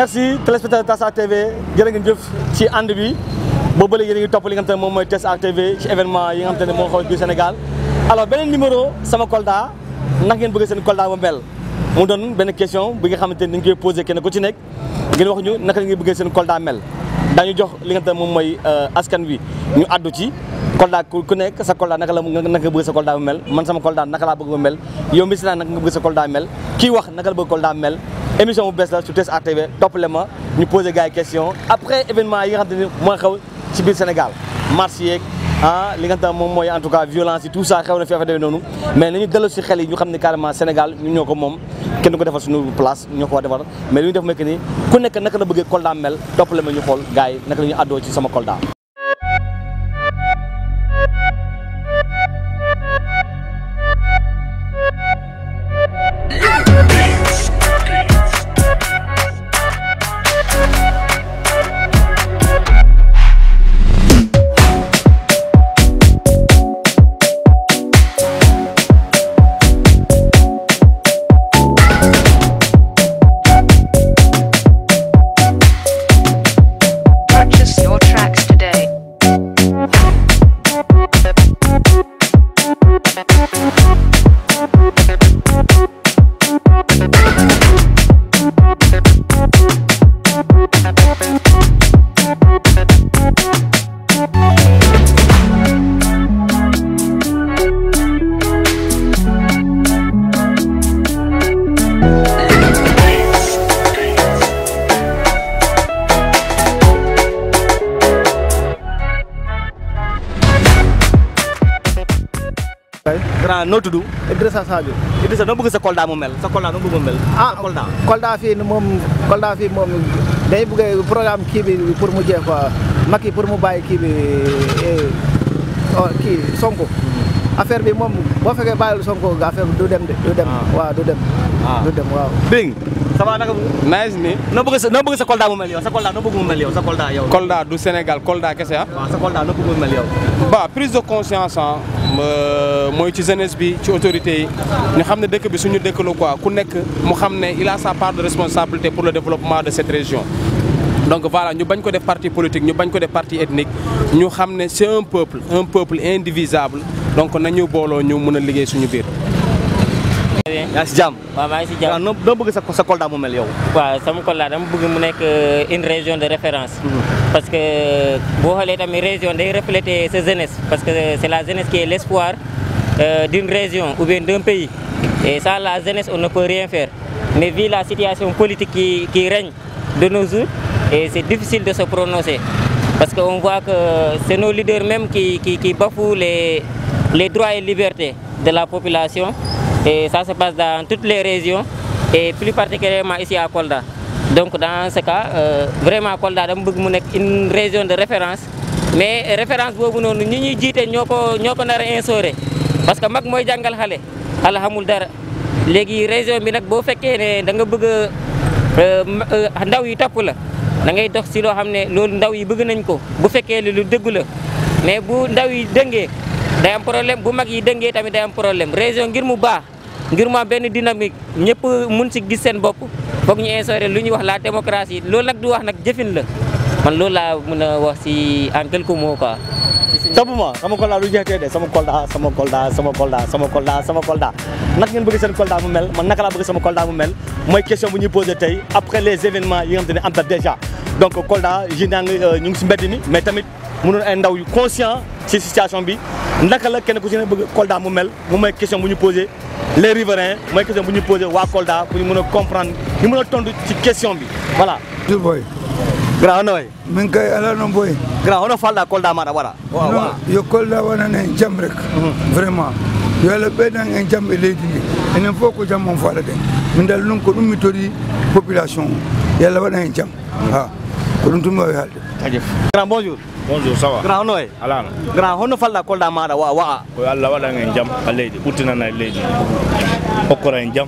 merci téléspectateur Tassa TV jërë ngeen jëf ci ànd bi boobu ba léegi yéen a ngi topp li nga xam te ne moom mooy Tassa TV ci événement yi nga xam te ne moo xaw biir Sénégal alors beneen numéro sama Kolda naka ngeen bëgg seen Kolda ba mel mu doon benn question bi nga xamante ni dañ koy posé kenn ku ci nekk ngeen wax ñu naka la ngeen bëggee seen Kolda mel daañu jox li nga xam ne moom mooy askan wi ñu àddu ci Kolda ku nekk sa Kolda naka la naka nga bëgg sa Kolda bu mel man sama Kolda naka laa bëgg ba mel yow mi si naan naka nga bëgg sa Kolda mel kii wax naka la bëgg Kolda mel émission bu bees la sur Tessa TV toppale ma ñu posé gars yi question après événement yi nga xam te ni mooy xew ci biir Sénégal marche yeeg ah li nga xam ne moom mooy en tout cas violence yi tout ça xew na fi affaire demee noonu mais nañu dellu si xel yi ñu xam ne carrément Sénégal ñun ñoo ko moom kenn du ko defal suñu place ñoo ko war defar mais li ñu def mooy que ni ku nekk naka la bëggee Kolda mel toppale ma ñu xool gars yi naka la ñuy àddoo ci sama Kolda Purchase your tracks today. grand noo tudd Idrissa Sadio Idrissa noo bëgg sa Kolda mu mel sa Kolda noo bëgg mu mel ah sa Kolda Kolda fii moom Kolda fii moom day bëgg programme kii bi pour mu jeex quoi Macky pour mu bàyyi kii bi eh, oh, kii Sonko affaire bi moom boo fekkee bàyyil Sonko affaire bi du dem de du dem Ah. waaw du dem Ah. du dem waaw Bing ça va naka nice ni noo bëgg sa noo bëgg sa Kolda mu mel yow sa Kolda noo bëgg mu mel yow sa Kolda yow Kolda du Sénégal Kolda kese ah. waaw sa Kolda noo bëgg mu mel yow ba prise de conscience ah mooy ci jeunesse bi ci autorité yi ñu xam ne dëkk bi suñu dëkk la quoi ku nekk mu xam ne il a sa part de responsabilité pour le développement de cette région. donc voilà ñu bañ ko def parti politique ñu bañ ko def parti ethnique ñu xam ne c'est un peuple un peuple indivisable donc nañu booloo ñu mën a liggéey suñu biir. yaa ngi si jàmm waaw maa ngi si waaw jàmm noo noo bëgg sa sa Kolda mu mel yow waaw sama Kolda dama bëgg mu nekk une région de référence parce que boo xoolee tamit région day refléter sa jeunesse parce que c'est la jeunesse qui est l'espoir euh, d'une région ou bien d'un pays et sans la jeunesse on ne peut rien faire mais vu la situation politique qui, qui règne de nos jours et c'est difficile de se prononcer parce qu'on voit que c'est nos leaders même qui, qui, qui bafouent les, les droits et libertés de la population et ça se passe dans toutes les régions et plus particulièrement ici à Kolda. Donc dans ce cas, euh, vraiment Kolda dama bëgg mu nekk une région de référence mais référence boobu noonu ñi ñuy jiite ñoo ko ñoo ko nar a instauré parce que mag mooy jàngal xale xale xamul dara léegi région bi nag boo fekkee ne da nga bëgg a ndaw yi topp la da ngay dox si loo xam ne loolu ndaw yi bëgg nañ ko bu fekkee ne lu dëggu la mais bu ndaw yi dëngee day am problème bu mag yi dëngee tamit day am problème région ngir mu baax ngir mu am benn dynamique ñëpp mun si gis seen bopp foog ñu instauré lu ñuy wax la démocratie loolu nag du wax nag jëfin la man loolu laa mën a wax si en quelques mots quoi. topp ma sama Kolda lu jeextee de sama Kolda sama Kolda sama Kolda sama Kolda sama Kolda naka ngeen bëgg seen Kolda mu mel man naka laa bëgg sama Kolda mu mel mooy question bu ñuy posé tey après les événements yi nga xam te ne am na déjà donc Kolda ji naa ngi ñu ngi si mbedd mi mais tamit mënoon ay ndaw yu conscient ci situation bi naka la kenn ku ci ne bëgg Kolda mu mel moom mooy question bu ñu posé les riverains mooy question bu ñu posé waa Kolda pour ñu mën a comprendre ñu mën a tontu ci question bi voilà du boy grand hono way min kay ala no boy grand hono falɗa Kolda maɗa waɗa no yo kolda waɗan en jam rek vraiment yo allah ɓeydan en jam e leydi ndi enen fof ko jam on faala den min dal noon ko ɗum mi tori population o yo allah waɗan en jam ha ko ɗum tumi wawi haalde jaajëf grand bonjour bonjour ça va grand hono way alano grand hono falɗa Kolda maɗa wa wa'a ko allah waɗan en jaam ha leydi ɓurtinan en leydi hokkora en jaam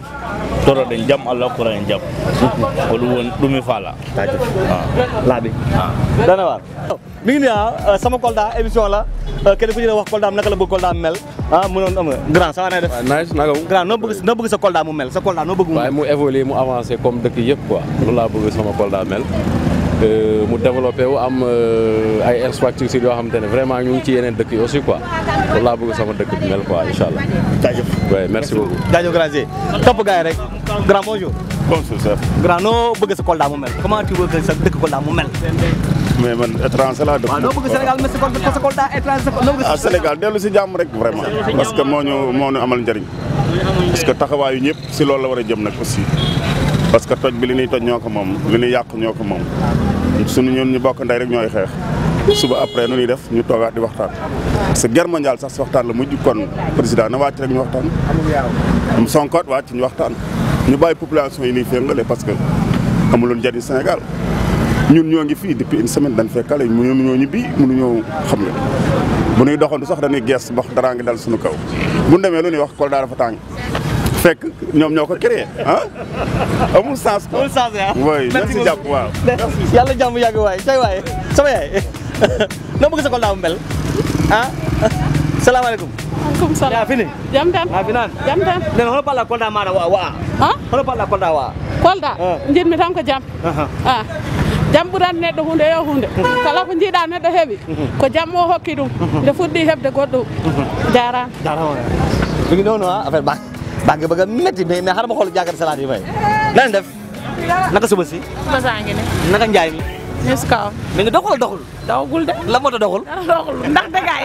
toroɗen jaam allah hokkura en jaam ko ɗum woni ɗum mi faala jaajëf laaɓi dana waar mi ngi nii ah sama Kolda émission la kenn ku ci ne wax Kolda am naka la bëgg Kolda am mel ah mu noon am grand ça va na def nice naka mu grand noo bëgg noo bëgg sa Kolda mu mel sa Kolda noo bëgg mu waaye mu évoluer mu avancé comme dëkk yëpp quoi loolu laa bëgg sama Kolda mel mu développé wu am ay infrastructures yoo xamante ne vraiment ñu ngi ci yeneen dëkk yi aussi quoi loolu laa bëgg sama dëkk bi mel quoi incha allah. jaajëf oui merci beaucoup. jaajëf grand G topp gars yi rek grand bonjour bonjour chef grand noo bëgg sa Kolda mu mel comment tu veux que sa dëkk Kolda mu mel mais man étranger laa dëkk waaw noo bëgg Sénégal mel sa Kolda sa Kolda étranger noo bëgg ah Sénégal dellu si jàmm rek vraiment parce que moo ñu moo ñu amal njëriñ parce que taxawaayu ñëpp si loolu la war a jëm nag aussi parce que toj bi li ñuy toj ñoo ko moom li ñuy yàq ñoo ko moom suñu ñun ñu bokk ndey rek ñooy xeex suba après nu ñuy def ñu toogaat di waxtaan parce que guerre mondiale sax si waxtaan la mujj kon président na wàcc rek ñu waxtaan Sonko wàcc ñu waxtaan ñu bàyyi population yi nii féngale parce que amuloon njëriñ Sénégal ñun ñoo ngi fii depuis une semaine dañ fekkale mënuñoo ñibbi mënuñoo xam nga bu ñuy doxantu sax dañuy gees wax dara ngi dal suñu kaw bu ñu demee lu ñuy wax Kolda dafa tàng fekk ñoom ñoo ko créé ah amul sens quoi. amul sens ah. oui merci jàpp waaw. yàlla jàmm yàgg waay tey waay sama yaay noo bëgg sa Kolda mu mel ah salaamaaleykum. maaleykum salaam. yaa fini. jam tan yaa finan. jam tan nen hono parla Kolda maɗa wa wa ha hono parla Kolda wa kolda Ah. jinmi tan ko jam a jam ɓurani neɗɗo hunde yo hunde kala ko jiiɗa neɗɗo heeɓi ko jam o hokki ɗum nde fuɗɗi heɓde goɗɗum jarama jarama mi ngi noonu ah affaire baa baa ngi bëgg a métti mais mais xaaral ma xool jàkkaarloo salade yi may na leen def naka suba si basangi ne naka njaay mi mis kaw mi ngi doxul doxul dawgul de la moo tax doxul dara doxul ndax dëggaay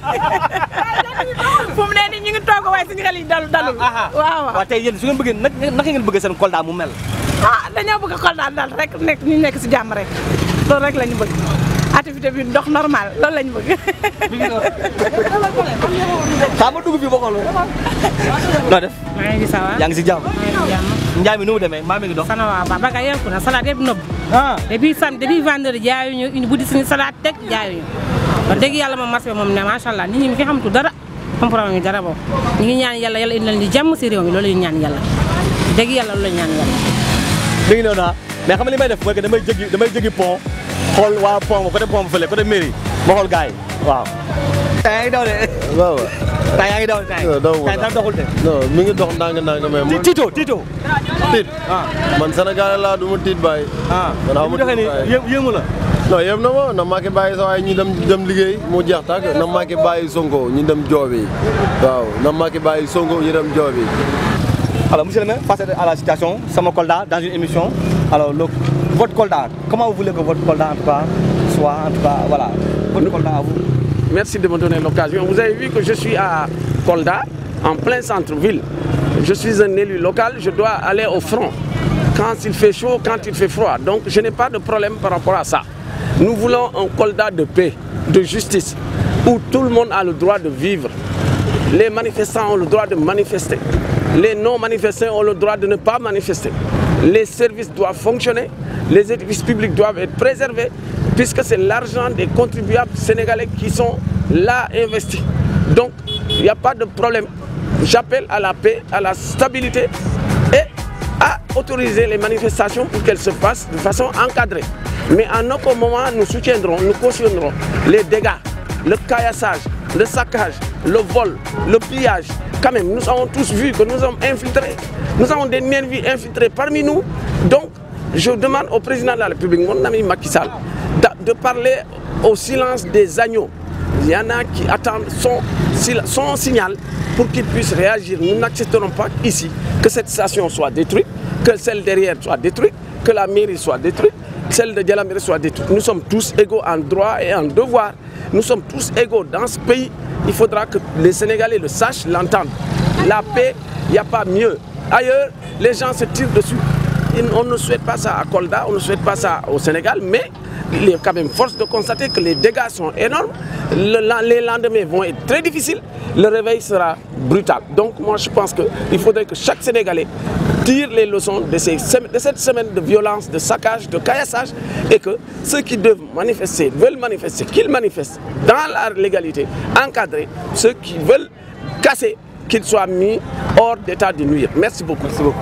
fu mu ne nii ñu ngi toog waaye suñu xel yi dalu dalul waaw waaw waaw tey yéen su ngeen bëggee nag naka ngeen bëgg seen Kolda mu mel ah dañoo bëgg xol daal daal rek nekk ñu nekk si jàmm rek loolu rek la ñu bëgg activité bi dox normal loolu la ñu bëgg xaa ma dugg fii ba xool noo def maa ngi sawa yaa ngi si jàmm jàmm njaay mi nu mu demee maa mi ngi dox sana waaw ba baga yelku na salade yëpp nëbb ah depuis sam depuis vendredi jaayuñu ñu buddi suñu salade teg jaayuñu wax dëgg yàlla moom marché bi moom ne macha allah nit ñi mi fi xamtu dara xam problème yi dara boobu ñu ngi ñaan yàlla yàlla indi leen di jàmm si réew mi loolu la ñu ñaan yàlla dëgg yàlla loolu la ñu ñaan yàlla mi ngi noonu ah mais xam nga li may def mooy que damay jéggi damay jéggi pont xool waa pont ba côté pont ba fële côté mairie ma xool gars yi waaw tay yaa ngi daw de waaw tay yaa ngi daw de tay waaw daw ma tay dara doxul de non mi ngi dox ndànk ndànk mais man Tito Tito tiit ah man Sénégalais laa du ma tiit bàyyi ah man li xaw mu ma doxee tiit nii bàyyi yé- yéemu la non yëpp na ma na Macky bàyyi sa waaye ñu dem dem liggéey mu jeex tàkk na Macky bàyyi Sonko ñu dem joobi waaw na Macky bàyyi Sonko ñu dem joobi alors monsieur le maire face à la situation sama Kolda dans une émission alors le votre Kolda comment vous voulez que votre Kolda en tout cas soit en tout cas voilà votre Kolda à vous Merci de me donner l'occasion. Vous avez vu que je suis à Kolda, en plein centre-ville. Je suis un élu local, je dois aller au front quand il fait chaud, quand il fait froid. Donc je n'ai pas de problème par rapport à ça. Nous voulons un Kolda de paix, de justice, où tout le monde a le droit de vivre. Les manifestants ont le droit de manifester. Les non-manifestants ont le droit de ne pas manifester. Les services doivent fonctionner, les édifices publics doivent être préservés, puisque c'est l'argent des contribuables sénégalais qui sont là investis. Donc, il n'y a pas de problème. J'appelle à la paix, à la stabilité et à autoriser les manifestations pour qu'elles se passent de façon encadrée. Mais en aucun moment, nous soutiendrons, nous cautionnerons les dégâts, le caillassage, le saccage, le vol, le pillage. Quand même, nous avons tous vu que nous sommes infiltrés. Nous avons des nervis infiltrés parmi nous. Donc, je demande au président de la République, mon ami Macky Sall, de- de parler au silence des agneaux. Il y en a qui attendent son, son signal pour qu'il puisse réagir. Nous n'accepterons pas ici que cette station soit détruite, que celle derrière soit détruite, que la mairie soit détruite, celle de Djalaméré soit détruite. Nous sommes tous égaux en droit et en devoir. Nous sommes tous égaux dans ce pays. Il faudra que les Sénégalais le sachent, l'entendent. La paix, il n'y a pas mieux. Ailleurs, les gens se tirent dessus. Et On ne souhaite pas ça à Kolda, on ne souhaite pas ça au Sénégal, mais il est quand même force de constater que les dégâts sont énormes. Le- la- les lendemains vont être très difficiles. Le réveil sera brutal. Donc moi je pense qu'il faudrait que chaque Sénégalais tire les leçons de, ces sem- de cette semaine de violence, de saccage, de caillassage et que ceux qui doivent manifester, veulent manifester, qu'ils manifestent dans la légalité, encadrés. Ceux qui veulent casser, qu'ils soient mis hors d'état de nuire. Merci beaucoup. Merci beaucoup.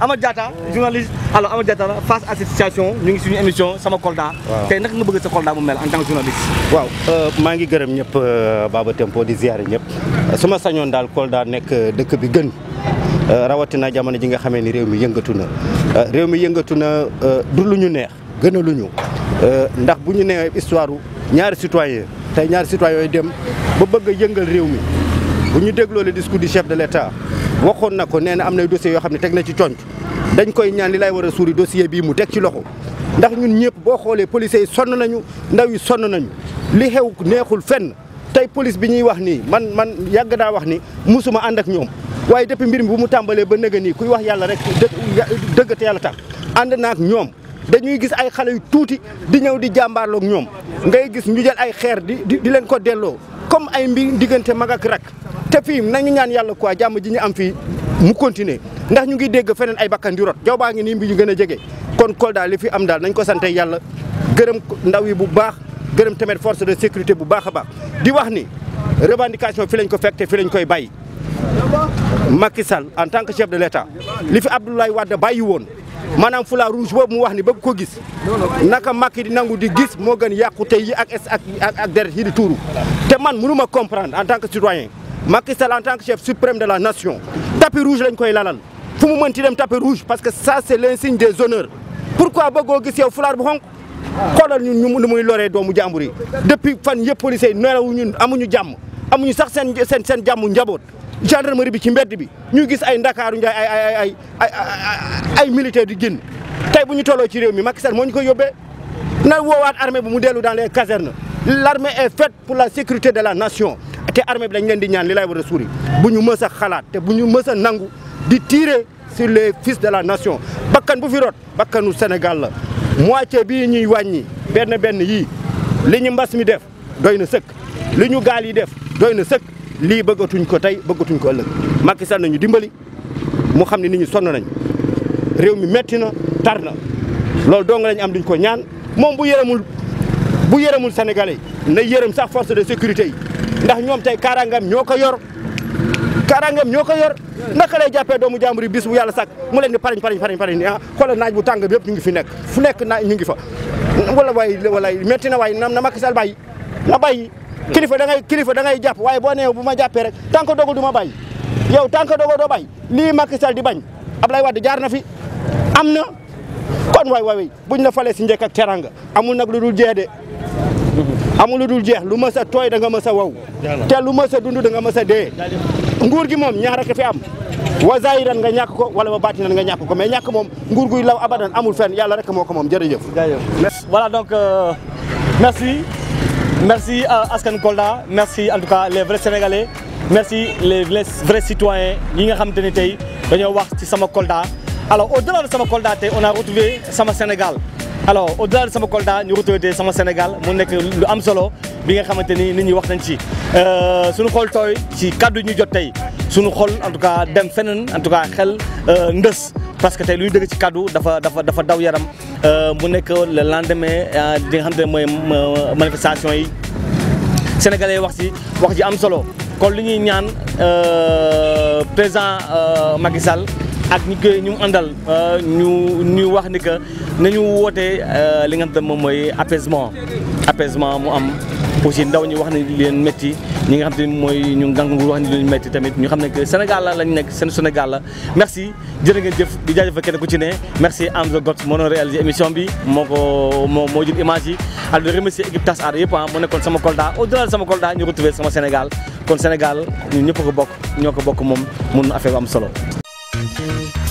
Amath Diatta journaliste alors Amath Diatta face à cette situation ñu ngi suñu émission sama Kolda Waaw. tey naka nga bëgg sa Kolda mu mel en tant que journaliste waaw maa ngi gërëm ñëpp Baba Tempo di ziare ñëpp su ma sañoon daal Kolda nekk dëkk bi gën rawatina jamono ji nga xamee ni réew mi yëngatu na réew mi yëngatu na du lu ñu neex gën a lu ñu ndax bu ñu nee histoire ñaari citoyen tey ñaari citoyen yooyu dem ba bëgg a yëngal réew mi bu ñu dégloo le discours du chef de l'État waxoon na ko nee na am nay dossiers yoo xam ne teg na ci conc dañ koy ñaan li lay war a suuri dossier bii mu teg ci loxo ndax ñun ñëpp boo xoolee policiers yi sonn nañu ndaw yi sonn nañu li xew neexul fenn tey police bi ñuy wax nii man man yàgg naa wax ni musuma ànd ak ñoom waaye depuis mbir mi bu mu tàmbalee ba nëga nii kuy wax yàlla rek dë dëgg te yàlla tax ànd naa ak ñoom dañuy gis ay xale yu tuuti di ñëw di jàmbaarloog ñoom ngay gis ñu jël ay xeer di di di leen ko delloo comme ay mbir diggante mag ak rak te fii nañu ñaan yàlla quoi jàmm ji ñu am fii mu continuer ndax ñu ngi dégg feneen ay bakkan di rot jaw baa ngi nii mbi ñu gën a jege kon Kolda li fi am daal nañ ko sante yàlla gërëm ndaw yi bu baax gërëm tamit force de sécurité bu baax a baax di wax ni revendication fi lañ ko fekk te fi lañ koy bàyyi Macky Sall en tant que chef de l'État li fi Abdoulaye Wade bàyyi woon maanaam fula rouge boobu mu wax ni bëgg ko gis naka Macky di nangu di gis moo gën yàqute yi ak ak ak ak deret yi di tuuru te man mënu ma comprendre en tant que citoyen Macky Sall en tant que chef suprême de la nation tapis rouge lañ koy lalal fu mu mënti dem tapis rouge parce que ça c'est l'insigne des honneurs pourquoi bëggoo gis yow fulaar bu xonk xoolal ñun ñu nu muy loree doomu jàmbur yi depuis fan yëpp policiers yi nelawu ñun amuñu jàmm amuñu sax seen seen seen jàmmu njaboot gendarmerie bi ci mbedd bi ñu gis ay ndakaaru njaay ay ay ay ay ay militaire di génn tey bu ñu tolloo ci réew mi Macky Sall moo ñu koy yóbbee na woowaat armée bi mu dellu dans les casernes l'armée est faite pour la sécurité de la nation te armée bi dañ leen di ñaan li lay war a suuri bu ñu mës a xalaat te bu ñu mës a nangu di tirer sur les fils de la nation bakkan bu fi rot bakkanu Sénégal la moitié bii ñuy wàññi benn benn yii li ñu mbas mi def doy na sëkk li ñu gaal yi def doy na sëkk lii bëggatuñ ko tey bëggatuñ ko ëllëg Macky Sall nañu dimbali mu xam ne nit ñi sonn nañ réew mi metti na tar na loolu dong lañ am duñ ko ñaan moom bu yërëmul bu yërëmul sénégalais na yërëm sax force de sécurité yi ndax ñoom tey kaaraangam ñoo ko yor kaaraangam ñoo ko yor naka lay jàppee doomu jàmbur yi bis bu yàlla sàkk mu leen di parañ parañ parañ parañ ah xoolal naaj bu tàng bi yëpp ñu ngi fi nekk fu nekk naaj ñu ngi fa wala waay wala metti na waay na na Macky Sall bàyyi na bàyyi kilifa da ngay kilifa da ngay jàpp waaye boo nee bu ma jàppee rek tant que dogu du ma bàyyi yow tant que dogu doo bàyyi lii Macky Sall di bañ Ablaye Wade jaar na fi am na kon waay waay buñ la falee si njëkk ak teranga amul nag lu dul jeex de amul lu dul jeex lu mës a tooy da nga mës a wow te lu mës a dund da nga mës a dee nguur gi moom ñaar rek fi am wa zahiran nga ñàkk ko wala wa baatinan nga ñàkk ko mais ñàkk moom nguur guy law abadan amul fenn yàlla rek moo ko moom jërëjëf voilà donc euh, merci merci à Askan Kolda merci en tout cas les vrais sénégalais merci les les vrais citoyens yi nga xamante ni tey dañoo wax ci sama Kolda alors au-delà de sama Kolda tey on a retrouvé sama Sénégal alors au-delà de sama Kolda ñu retrouvé tey sama Sénégal mu nekk lu am solo bi nga xamante ni nit ñi wax nañ ci suñu xol tooy ci kaddu ñu jot tey suñu xol en tout cas dem feneen en tout cas xel ndës parce que tey lu ñu dëgg ci kaddu dafa dafa dafa daw yaram mu nekk le lendemain di nga xamante ne mooy manifestation yi sénégalais wax ci wax ji am solo kon li ñuy ñaan président Macky Sall ak ñi koy ñu àndal ñu ñu wax ni que nañu woote li nga xam ne moom mooy apaisement apaisement mu am aussi ndaw ñi wax ne leen métti ñi nga xam te mooy ñu ngang nguur wax ne leen métti tamit ñu xam ne que Sénégal la lañ nekk seen Sénégal la merci jërë ngeen jëf di jaajëfal kenn ku ci ne merci Amza Got moo doon réalisé émission bi moo ko moo moo jël image yi ak di remercier équipe Tas Aar yëpp ah mu nekkoon sama Kolda au delà de sama Kolda ñu retrouvé sama Sénégal kon Sénégal ñun ñëpp ko bokk ñoo ko bokk moom mun affaire bu am solo